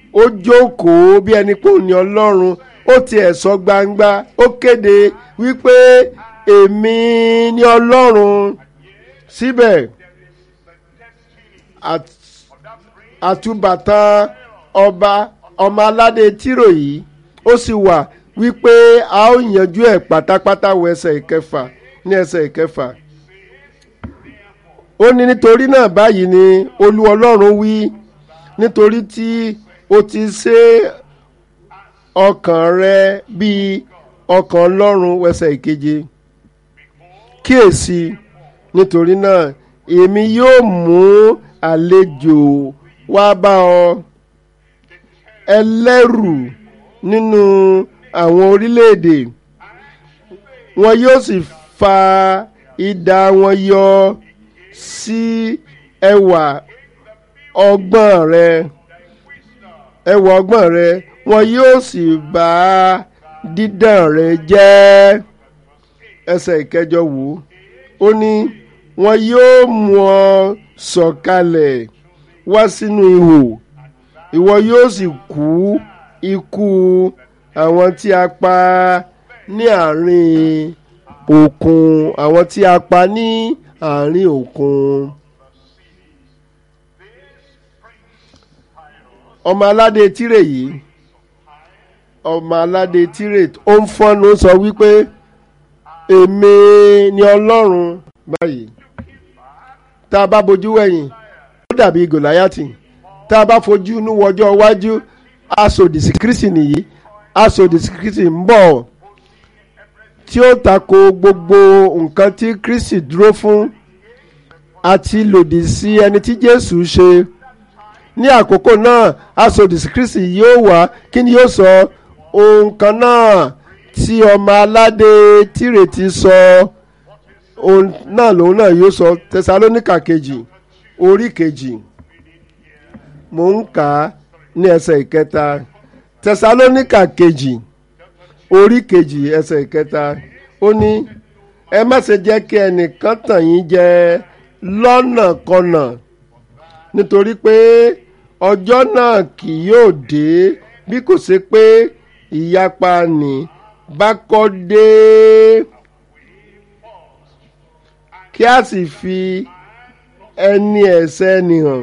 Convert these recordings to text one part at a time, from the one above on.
ó jókòó bí ẹni pé òun ni ọlọ́run ó tiẹ̀ sọ gbangba ó kéde wípé èmi ni ọlọ́run síbẹ̀ at- àtúbàtàn ọba ọmọ aládé tírò yìí ó sì wà wípé a ó yanjú ẹ̀ pátápátá wọ ẹsẹ̀ ìkẹfà ní ẹsẹ̀ ìkẹfà ó ní nítorí náà báyìí ni olú ọlọ́run wí nítorí tí o ti ṣe ọkàn rẹ bíi ọkàn ọlọ́run wẹsẹ̀ ìkeje kíyèsí nítorí náà èmi yóò mú àlejò wá bá ọ ẹlẹ́rù nínú àwọn orílẹ̀-èdè wọn yóò sì fa idà wọn yọ sí ẹwà ọgbọ́n rẹ ẹwà ọgbọ́n rẹ wọn yóò sì bá dídàn rẹ jẹ́ ẹsẹ̀ ìkẹjọ wò ó ní wọn yóò mú ọ sọ̀kalẹ̀ wá sínú ihò ìwọ yóò sì kú ikú àwọn tí a pa ní àárín òkun àwọn tí a pa ní àárín òkun. ọmọ aládé tírè yìí ọmọ aládé tírè ó ń fọ́nù ó sọ wípé èmi ni ọlọ́run báyìí tá a bá bojú wẹ̀yìn ó dàbí gòláyàtì tá a bá fojú inú wọjọ́ iwájú aṣòdì sí kristi nìyí aṣòdì sí kristi ń bọ̀ tí ó tako gbogbo nǹkan tí kristi dúró fún àti lòdì sí ẹni tí jésù ṣe ní àkókò náà aṣòdì sí kristi yóò wá kí ni yóò sọ ohun kan náà tí ọmọ aládé tìrètí sọ ohun náà lòun náà yóò sọ tẹsalónìkà kejì orí kejì mò ń kà á ní ẹsẹ̀ ìkẹta tẹsalónìkà kejì orí kejì ẹsẹ̀ ìkẹta ó ní ẹ má ṣe jẹ́ kí ẹnìkan tàn yín jẹ lọ́nàkọnà nítorí pé ọjọ́ náà kì yóò dé bí kò ṣe pé ìyapa nì bá kọ́ dé kí a sì fi ẹni ẹ̀ṣẹ̀ ẹni hàn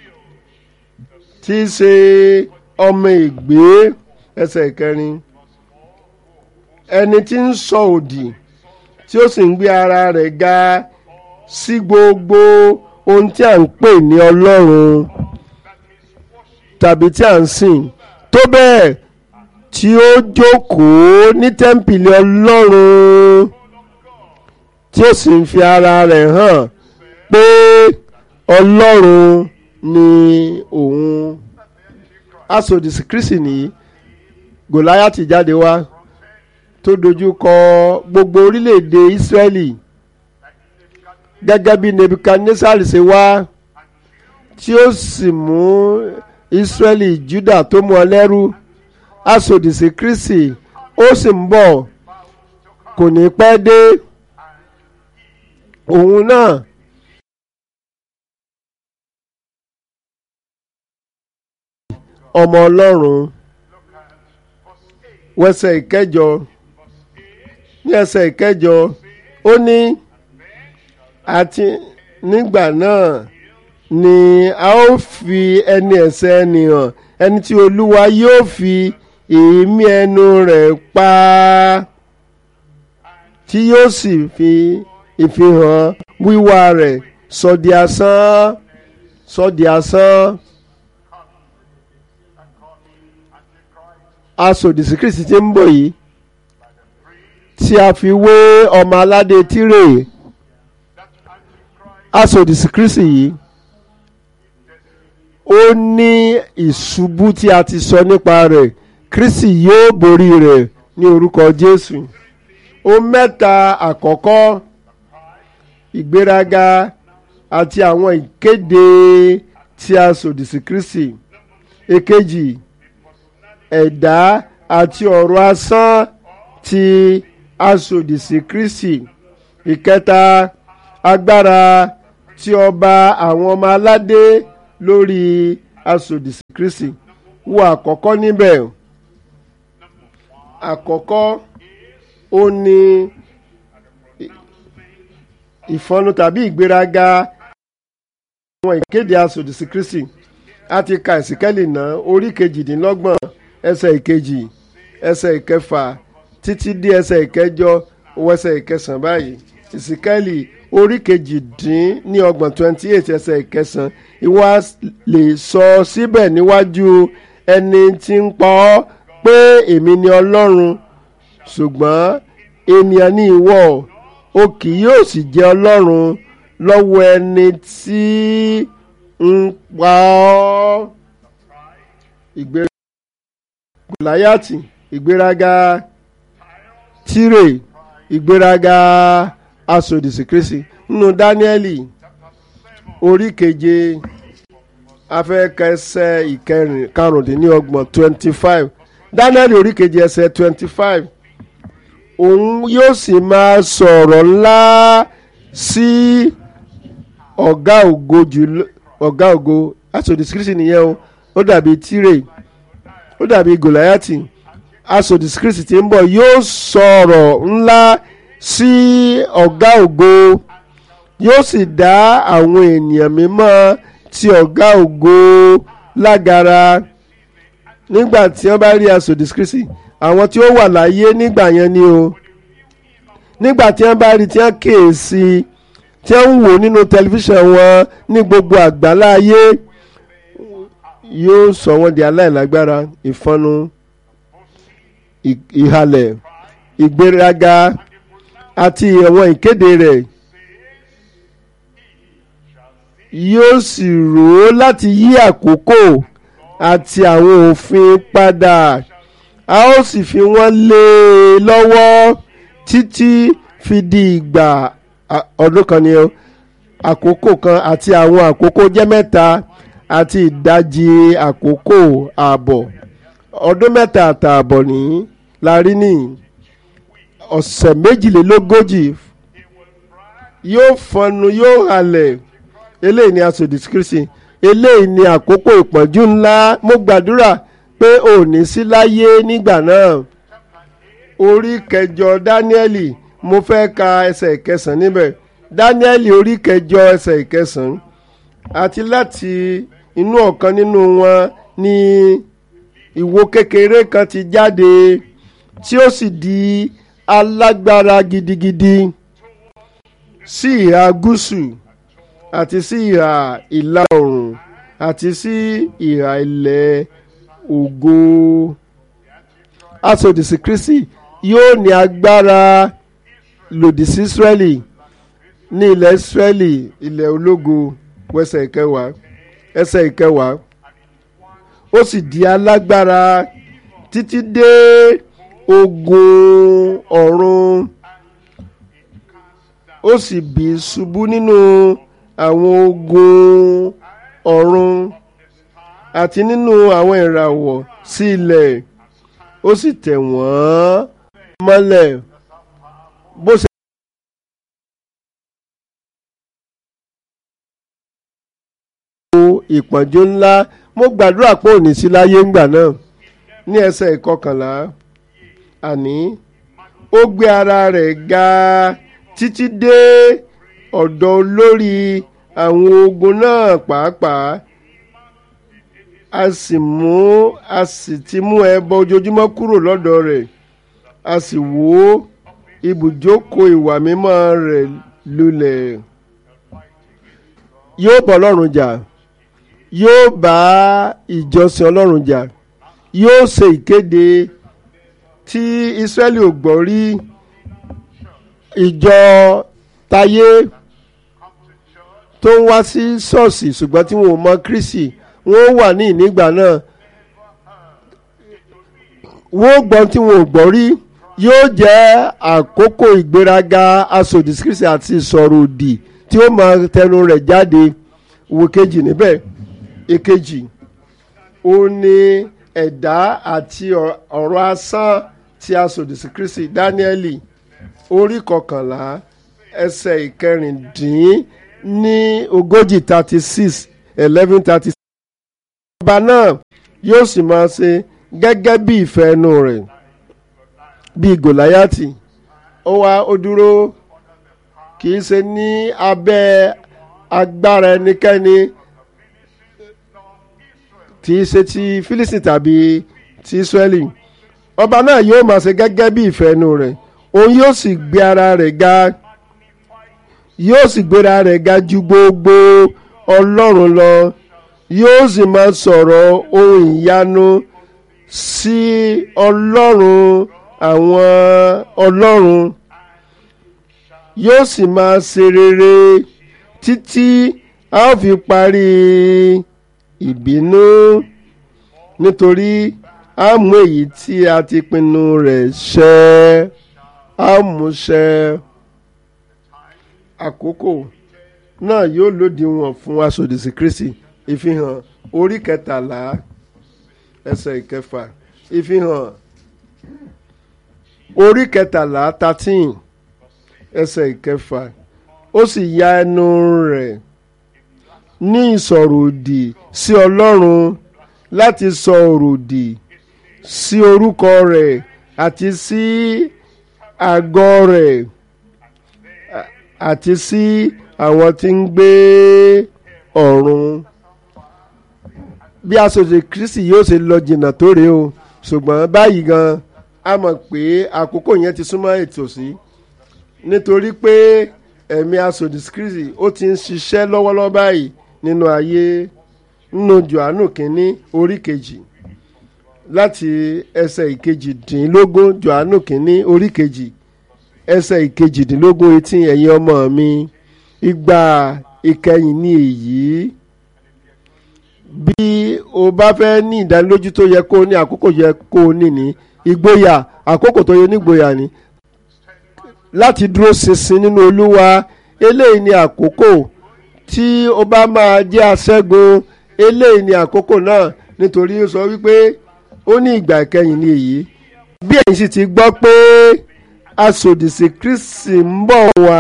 tí í ṣe ọmọ ìgbé ẹsẹ̀ kẹrin ẹni tí ń sọ òdì tí ó sì ń gbé ara rẹ̀ ga sí gbogbo ohun tí à ń pè ní ọlọ́run tàbí tí à ń sìn tó bẹ́ẹ̀ tí ó jókòó ní tẹ́ḿpìlì ọlọ́run tí ó sì ń fi ara rẹ̀ hàn pé ọlọ́run ni òun asòdìsí kristi nìyí gòláyàtì jáde wá tó dojú kọ gbogbo orílẹ̀-èdè ìsírẹ́lì gẹ́gẹ́ bí nebukadnesari ṣe wá tí ó sì mú ìsírẹ́lì juda tó mú ọ lẹ́rú asòdìsí kristi ó sì ń bọ̀ kò ní pẹ́ dé òun náà ọmọ ọlọ́run wẹsẹ̀ ìkẹjọ ní ẹsẹ̀ ìkẹjọ ó ní àti nígbà náà ni a ó fi ẹni ẹ̀ṣẹ̀ ẹni hàn ẹni tí olúwa yóò fi èémí ẹnu rẹ̀ pa tí yóò sì fi ìfihàn wíwá rẹ̀ sọ di asán sọ di asán. asòdìsí kristi tí ń bọ̀ yìí tí a fi wé ọmọ aládé tírè asòdìsí kristi yìí ó ní ìṣubú tí a ti sọ nípa rẹ̀ kristi yóò borí rẹ̀ ní orúkọ jésù ó mẹ́ta àkọ́kọ́ ìgbéraga àti àwọn ìkéde tí asòdìsí kristi èkejì ẹ̀dá àti ọ̀rọ̀ asán ti asòdìsí kristi ìkẹta agbára tí ọba àwọn ọmọ aládé lórí asòdìsí kristi wo àkọ́kọ́ níbẹ̀ àkọ́kọ́ ó ní ìfọnu tàbí ìgbéraga àwọn ìkéde asòdì sí Kristi a ti ka ìsìkẹ́lì náà orí kejìdínlọ́gbọ̀n ẹsẹ̀ ìkejì ẹsẹ̀ ìkẹfà títí dé ẹsẹ̀ ìkẹjọ owó ẹsẹ̀ ìkẹsàn báyìí ìsìkẹ́lì orí kejìdín ní ọgbọ̀n twenty eight ẹsẹ̀ ìkẹsàn ìwà lè sọ síbẹ̀ níwájú ẹni tí ń pa ọ́ pé èmi ni Ọlọ́run ṣùgbọ́n ènìyàn ní ìwọ o kì yóò sì jẹ́ Ọlọ́run lọ́wọ́ ẹni tí ń pa ọ́ ìgbéraga gòláyàtì ìgbéraga tírè ìgbéraga asòdìsí kristi nínú dáníẹ́lì orí keje afẹ́kẹsẹ̀ ìkẹrin karùndínlọ́gbọ̀n twenty five dáníẹ́lì orí keje ẹsẹ̀ twenty five òun yóò sì máa sọ̀rọ̀ ńlá sí ọ̀gá ògo jùlọ ọ̀gá ògo asòdìsí kristi nìyẹn o ó dàbí tírè ó dàbí gòláyàtì asòdìsí kristi tí ń bọ̀ yóò sọ̀rọ̀ ńlá sí ọ̀gá ògo yóò sì dá àwọn ènìyàn mímọ́ ti ọ̀gá ògo lágara nígbà tí wọ́n bá rí asòdìsí kristi àwọn tí ó wà láyé nígbà yẹn ni o nígbà tí wọ́n bá rí tí wọ́n kíyèsí tí wọ́n ń wò nínú tẹlifíṣàn wọn ní gbogbo àgbálá ayé yóò sọ wọ́n di aláìlágbára ìfọnu ìhalẹ̀ ìgbéraga àti àwọn ìkéde rẹ̀ yóò sì rò ó láti yí àkókò àti àwọn òfin padà a ó sì fi wọ́n lé e lọ́wọ́ títí fi di ìgbà ọdún kan ni àkókò kan àti àwọn àkókò jẹ́ mẹ́ta àti ìdajì àkókò ààbọ̀ ọdún mẹ́ta àtààbọ̀ ní la rí ní ọ̀sẹ̀ méjìlélógójì yóò fọnu yóò halẹ̀ eléyìí ni asòdìsí Kristi eléyìí ni àkókò ìpọ́njú ńlá mo gbàdúrà pé ò ní sí láyé nígbà náà orí kẹjọ Dáníẹ́lì mo fẹ́ ka ẹsẹ̀ ìkẹsàn níbẹ̀ Dáníẹ́lì orí kẹjọ ẹsẹ̀ ìkẹsàn àti láti inú ọ̀kan nínú wọn ni ìwo kékeré kan ti jáde tí ó sì di alágbára gidigidi sí ìhà gúúsù àti sí ìhà ìlà oòrùn àti sí ìhà ilẹ̀ ògo asòdìsí Kristi yóò ní agbára lòdì sí Ísírẹ́lì ní ilẹ̀ Ísírẹ́lì ilẹ̀ ológo wẹsẹ̀ ìkẹwàá ẹsẹ̀ ìkẹwàá ó sì di alágbára títí dé ogun ọ̀run ó sì bì ṣubú nínú àwọn ogun ọ̀run àti nínú àwọn ìràwọ̀ sí ilẹ̀ ó sì tẹ̀ wọ́n mọ́lẹ̀ bó ṣe. ìpọ́njú ńlá mo gbàdúrà pé òní sí láyé ńgbà náà ní ẹsẹ̀ ìkọkànlá àní ó gbé ara rẹ̀ ga títí dé ọ̀dọ̀ olórí àwọn ogun náà pàápàá a sì mú a sì ti mú ẹbọ ojoojúmọ́ kúrò lọ́dọ̀ rẹ̀ a sì wó ibùjókòó ìwà mímọ́ rẹ̀ lulẹ̀ yóò bọ́ Ọlọ́run jà yóò bá ìjọsìn Ọlọ́run jà yóò ṣe ìkéde tí Ísírẹ́lì ò gbọ́ rí ìjọ tayé tó ń wá sí ṣọ́ọ̀ṣì ṣùgbọ́n tí wọn ò mọ Kristi wọn ó wà ní ìnígbà náà wọn ó gbọ́n tí wọn ò gbọ́ rí yóò jẹ́ àkókò ìgbéraga asòdì Kristi àti ìsọ̀rọ̀ òdì tí ó máa tẹnu rẹ̀ jáde wo kejì níbẹ̀ èkejì ó ní ẹ̀dá àti ọ̀rọ̀ asán tí asòdì Kristi Dáníẹ́lì orí kọkànlá ẹsẹ̀ ìkẹrìndín ní ogójì thirty six eleven thirty six. ọba náà yóò sì máa ṣe gẹ́gẹ́ bí ìfẹ́ inú rẹ̀ bíi gòláyàtì ó wá ó dúró kì í ṣe ní abẹ́ agbára ẹnikẹ́ni tí í ṣe ti fílísì tàbí ti israẹli ọba náà yóò máa ṣe gẹ́gẹ́ bí ìfẹ́ inú rẹ̀ òun yóò sì gbé ara rẹ̀ ga yóò sì gbéra rẹ̀ ga ju gbogbo ọlọ́run lọ yóò sì máa sọ̀rọ̀ ohun ìyanu sí ọlọ́run àwọn ọlọ́run yóò sì máa ṣe rere títí a ó fi parí ìbínú nítorí a mú èyí tí a ti pinnu rẹ̀ ṣẹ a mú ṣẹ àkókò náà yóò lòdìwọ̀n fún aṣòdìsí Kristi ìfihàn orí kẹtàlá ẹsẹ̀ ìkẹfà ìfihàn orí kẹtàlá thirteen ẹsẹ̀ ìkẹfà ó sì ya ẹnu rẹ̀ ní ìsọ̀rọ̀ òdì sí Ọlọ́run láti sọ ọ̀rọ̀ òdì sí orúkọ rẹ̀ àti sí àgọ́ rẹ̀ àti sí àwọn tí ń gbé ọ̀run bí aṣojú Kristi yóò ṣe lọ jìnnà tó rèé o ṣùgbọ́n báyìí gan a mọ̀ pé àkókò yẹn ti súnmọ́ ètòsí nítorí pé ẹ̀mí aṣojú Kristi ó ti ń ṣiṣẹ́ lọ́wọ́lọ́wọ́ báyìí nínú ayé nínú Jòhánù kínní orí kejì láti ẹsẹ̀ ìkejìdínlógún Jòhánù kínní orí kejì ẹsẹ̀ ìkejìdínlógún etí ẹ̀yin ọmọ mi ìgbà ìkẹyìn ni èyí bí o bá fẹ́ ní ìdánilójú tó yẹ kó o ní àkókò yẹ kó o ní ní ìgboyà àkókò tó yẹ nígboyà ni láti dúró ṣinṣin nínú Olúwa eléyìí ni àkókò tí o bá máa jẹ́ aṣẹ́gun eléyìí ni àkókò náà nítorí ó sọ wípé ó ní ìgbà ìkẹyìn ni èyí bí ẹ̀yin sì ti gbọ́ pé asòdìsí Kristi ń bọ̀ wá.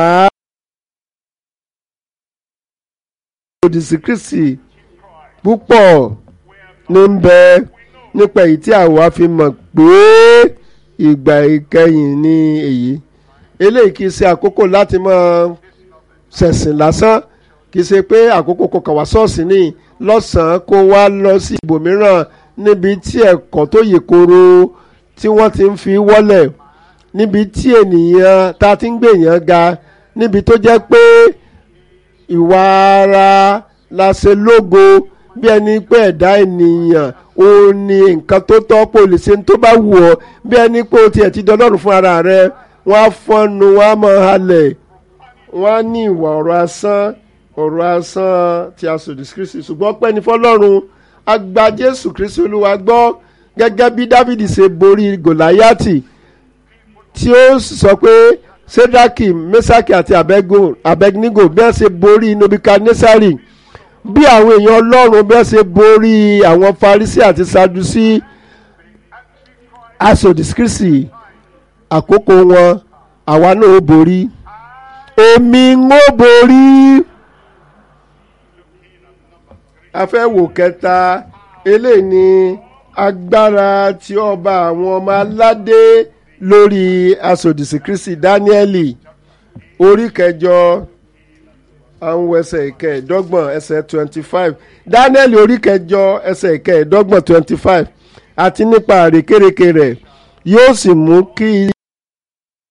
asòdìsí Kristi púpọ̀ ní ń bẹ nípa èyí tí àwa fi mọ̀ pé ìgbà ìkẹyìn ni èyí eléyìí kì í ṣe àkókò láti máa ṣẹ̀sìn lásán kì í ṣe pé àkókò kò kàn wá ṣọ́ọ̀ṣì ní lọ́sàn-án kó wá lọ sí ibòmíràn níbi tí ẹ̀kọ́ tó yè koro tí wọ́n ti ń fi wọ́lẹ̀ níbi tí ènìyàn ta ti ń gbé èèyàn ga níbi tó jẹ́ pé ìwà ara la ṣe lógo bí ẹni pé ẹ̀dá ènìyàn ó ní nǹkan tó tọ́ pé o lè ṣe tó bá wù ọ́ bí ẹni pé o tiẹ̀ ti dọlọ́run fún ara rẹ wọ́n á fọ́nu wọ́n á máa halẹ̀ wọ́n á ní ìwà ọ̀rọ̀ asán ọ̀rọ̀ asán tí a sòdì sí Kristi ṣùgbọ́n pẹ́ni fọlọ́run a gba Jésù Kristi Olúwa gbọ́ gẹ́gẹ́ bí Dávìdì ṣe borí Gòláyátì tí ó sọ pé Sédákì Mẹ́sàkì àti Abẹ́gnígò bí wọ́n ṣe borí Nobukadnesari bí àwọn èèyàn Ọlọ́run bí wọ́n ṣe borí àwọn Farisí àti Sadusí asòdì sí Kristi àkókò wọn àwa náà ó borí èmi ń ó borí afẹ́wò kẹta eléyìí ni agbára tí ọba àwọn ọmọ aládé lórí asòdìsí Kristi Dáníẹ́lì orí kẹjọ àwọn ẹsẹ̀ ìkẹẹ̀ẹ́dọ́gbọ̀n ẹsẹ̀ twenty five Dáníẹ́lì orí kẹjọ ẹsẹ̀ ìkẹẹ̀ẹ́dọ́gbọ̀n twenty five àti nípa àrékérekè rẹ̀ yóò sì mú kí